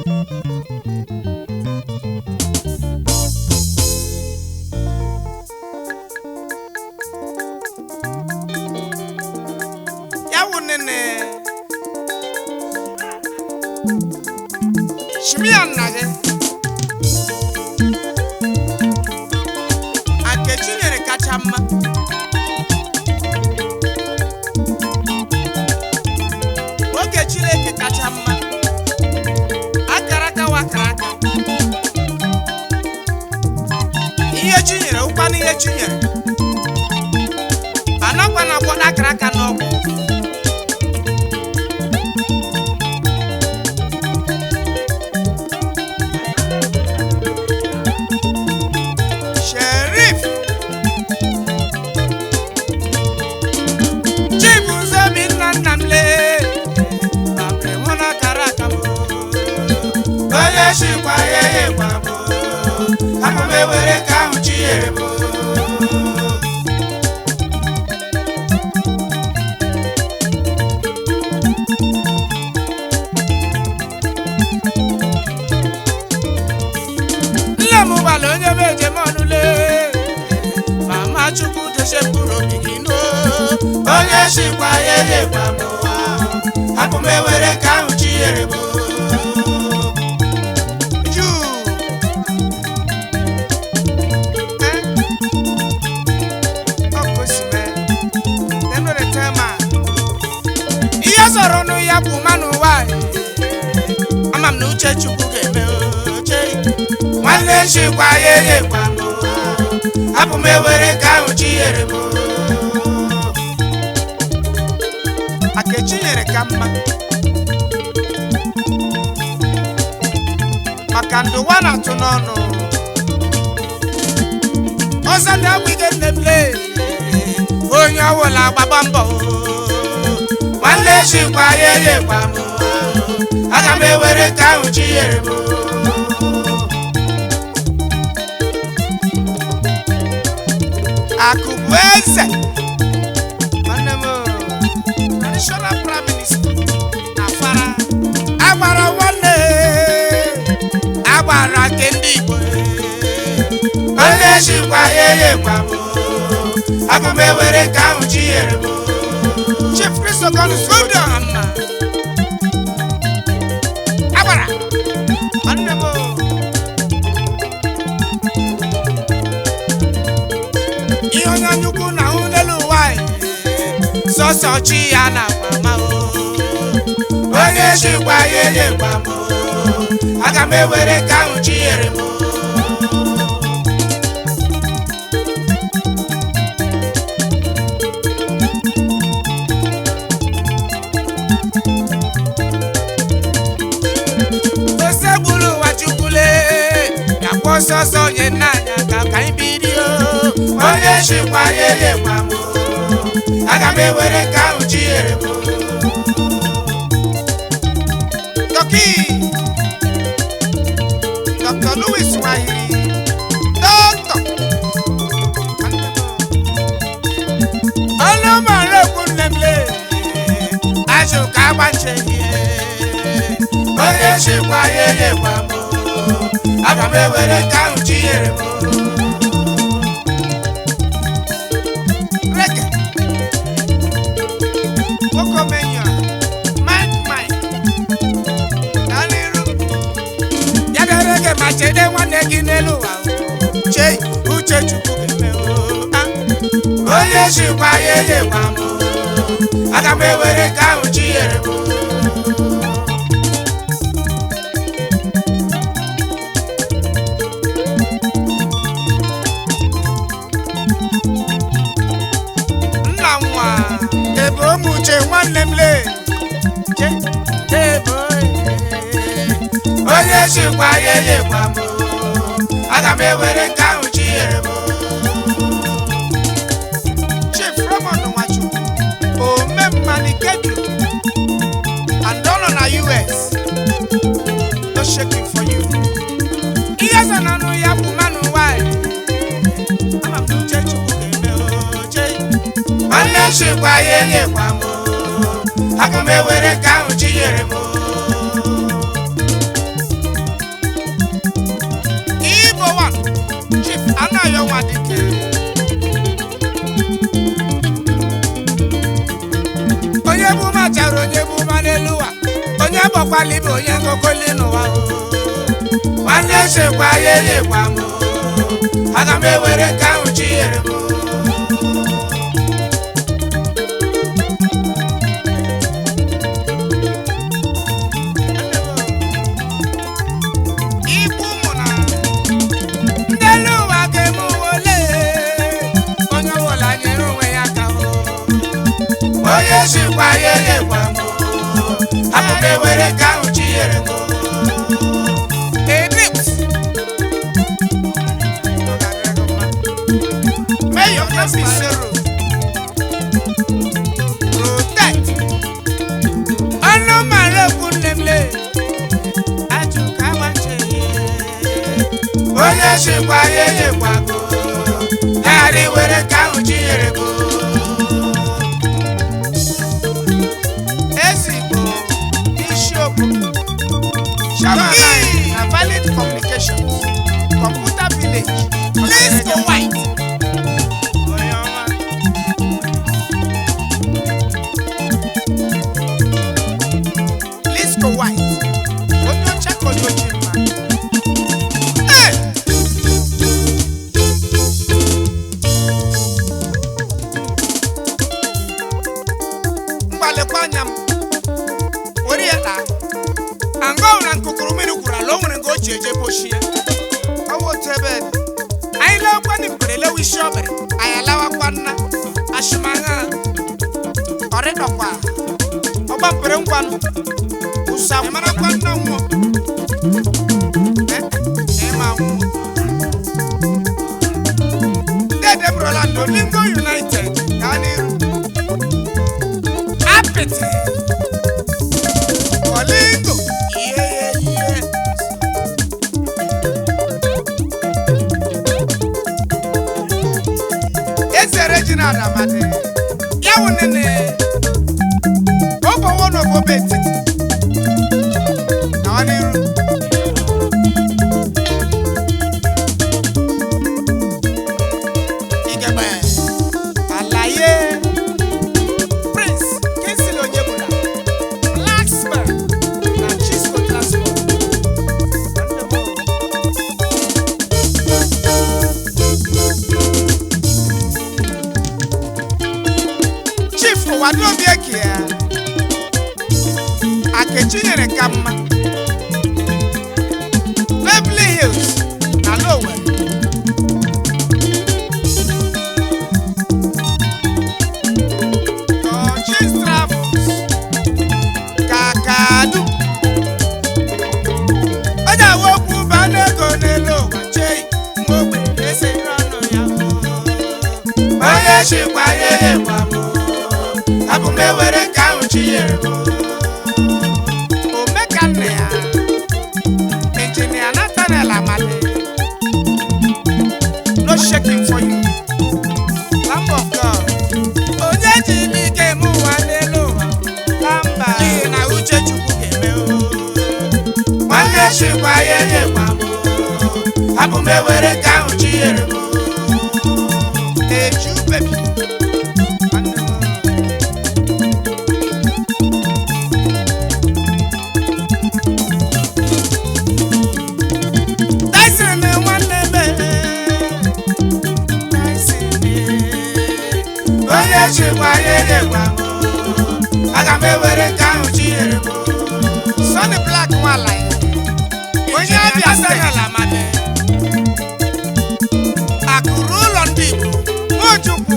ya wụ nene shimia nna gị Nkechi nyere kacha mma oge Chineke kacha mma akara aka wa akara aka ihe chi nyere ụkwana ihe chi nyere anakwa na akwado akara aka n'ọgwụ Sheriff Chibuzobi nna nna m lee babere mụ na akara aka m onye chikwa ya ekwa m aga m ewere ka ahụ chi nyere m nne m gbara onye m ejem ọnụle mama chukwu dochepụrụ obi gị n'o onye chikwa ya ekwa m hapụ m ewere ka ahụ chi nyere m Juu. Eh? Ọ bụ o si mee. Dem no dey tell man. ihe zọrọ ọnụ ya bụ mmanụ nwanyị ama m na uche chukwu ga-eme oche nwanne chikwa ya ekwa m hapụ m ewere ka ahụ chi nyere m Akechi nyere ka mma maka ndụwa na-atụ n'ọnụ ọzọ na-agwụghị nne m lee onye ọwụla gbaba mbọ nwanne chikwa ya ekwa m aga m ewere ka ahụ chi nyere m akụ bụ eze nwanne m traditional prime minister na fara agbara nwanne agbara nke ndị igbo onye chikwa ya ekwa m aga m ewere ka ahụ chi nyere m chief kristogonus obiọhamma agbara nwanne m ihe onye anyukwu na ahụ n'elu ụwa anyị, sọsọ chi ya na mama onye chikwa ya ekwa m aga m ewere ka ahụ chi nyere m ose gburu ụwa chukwule yakwa ọsọ ọsọ onye nna anya ka ka anyị birio onye chikwa ya ekwa m aga m ewere ka ahụ chi nyere m Toki Dr. Louis Wahiri Dr. ọnụ mara ekwu nne m lee ajụ ka agbache ihe onye chikwa ya ekwa m aga m ewere ka ahụ chi nyere m Reke. Nwoke omenyo a, Mike Mike. Gaa n'iru. Ya dere gị ma chede nwanne gị n'elu ụwa o. Chei, uche Chukwu ga-eme o. Ah. onye chikwa ya ekwa m aga m ewere ka ahụ chi nyere m nna nwa ebe ụmụ uche nwanne m lee che ebe onye chikwa ya ekwa m aga m ewere ka ahụ chi nyere m chief Raymond Nwachukwu ome mmanikedu and all na us no shaking for you ihe so n'ọnụ ya bụ mmanụ nwanyị ama m na uche chukwu ga-eme oche nwanne chikwa ya ekwa m aga m ewere ka ahụ chi nyere m onye gbakwala ibe onye nkokoli n'ụwa o. nwanne chekwa ya elekwa m o. aga m ewere nke ahụ chi nyere m o. Ikwu mụ na ndị elu ụwa ga-eme ụwa ole onye ọbụla nyere onwe ya aka o. onye chịkwa ya elekwa m o. abụ m ewere nke ahụ chi nyere m o. Edit. May your name be zero. Protect. Ọnụ mara ekwu nne m lee. Ajụ ka agbache. Onye chịkwa ya elekwago. Ya ghara iwere nke ahụ chi nyere m o. Ezigbo isiokwu. Shabana na valid communications. Computer village. Let's go white. Onye ọma. Let's go white. Onye ọcha ka onye ojii mma. Hey! mgbalịkwa anya m were ya taa anga ọ na nkụkụrụ mmiri gwuru ala o nwere nke o ji eje bochie ọwụ otu ebe dị anyị lewakwa na mgbere lewe isi ọbịrị anyị alawakwa nna ashimagha ọrịdọkwa ọgba mpere ngwanụ ụsa marakwa nna nwụọ ịma nwụọ dede bụrụla n'olingo united gaa n'iru apịtị olingo ihe ihe eze reginald amadi ya wụ nene obowo n'obobe etiti na ọ n'iru igebe alaye prince kinsley onyebula blacksman na chisco transport chief ụwadobi eke ya akechi nyere ka mma beverly hills na lower Dodges Travels kakadu onye awa okwu ba n'ego n'elu ụwa chei mgbe ogbe esiri ọnụ ya onye chịkwa ya ekwa m abụ m ewere nke ahụ chi nyere m omekanne ya injinia Nathaniel Amadi no shaking for you Lamb of God onye ji ike eme ụwa n'elu ụwa lamba n'ihi na uche chukwu ga-eme o. nwanne chịkwa ya nyekwa m abụ m ewere nke ahụ chi nyere m eju bebi Nwanne m. Tyson na nwanne m Tyson onye chịkwa ya nyekwa m aga m ewere nke ahụ chi nyere m Sonny Black nwala ya onye abịa sanyala amadi akụrụ ụlọ ndị Igbo Nwachukwu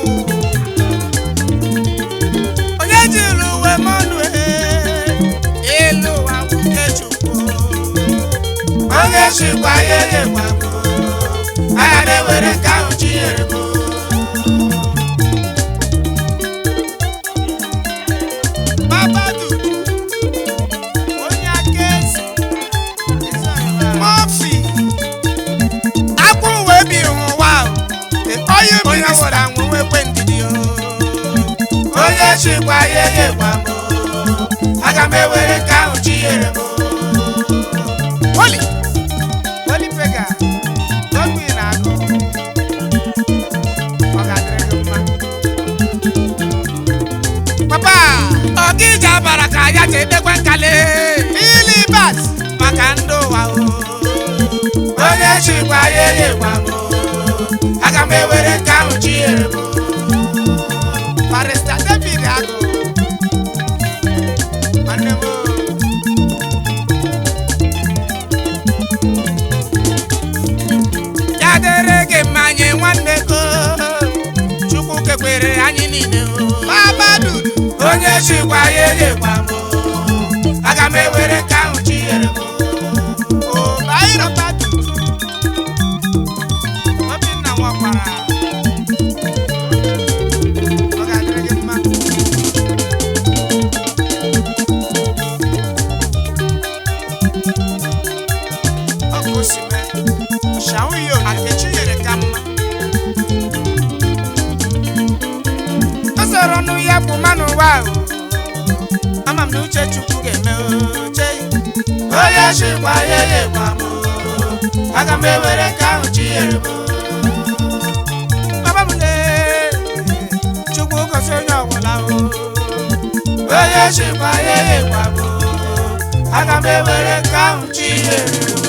onye jiri uwe mọnụ elu ụwa bụ nke Chukwu onye chịkwa ya nyekwa m aga m ewere nke ahụ chi nyere m Babadu onye aka eze Murphy akwụ uwe bi ụwa onye onye were anwụ nwekwe ndidi o onye chịkwa ya nyekwa m aga m ewere nke ahụ chi nyere m Holy Holy Pega Godwin agụ ọ ga-adịrị gị mma papa ọkịja bara ka ya ji edekwe nkale maka ndị ụwa o onye chịkwa ya enyekwa m o. aga m ewere nke ahụ chi nyere m o. barista david agụ nwanne m o. ya dịrị gị mma nye nwanne go chukwu kekwere anyị niile o baba dudu onye chịkwa ya enyekwa m o. aga m ewere nke ahụ chi nyere m o. o baịrọba dudu obinna nwakwara ọ ga-adịrị gị mma ọ ka o si mee shanwu yo akechi nyere ka mma ọ sọrọ nụ ya bụ mmanụ ụwa ahụ ama m na uche chukwu ga-eme oche onye chịkwa ya nyekwa m aga m ewere nke ahụ chi nyere m baba m le chukwu gosi onye ọbụla o onye chịkwa ya nyekwa m aga m ewere nke ahụ chi nyere m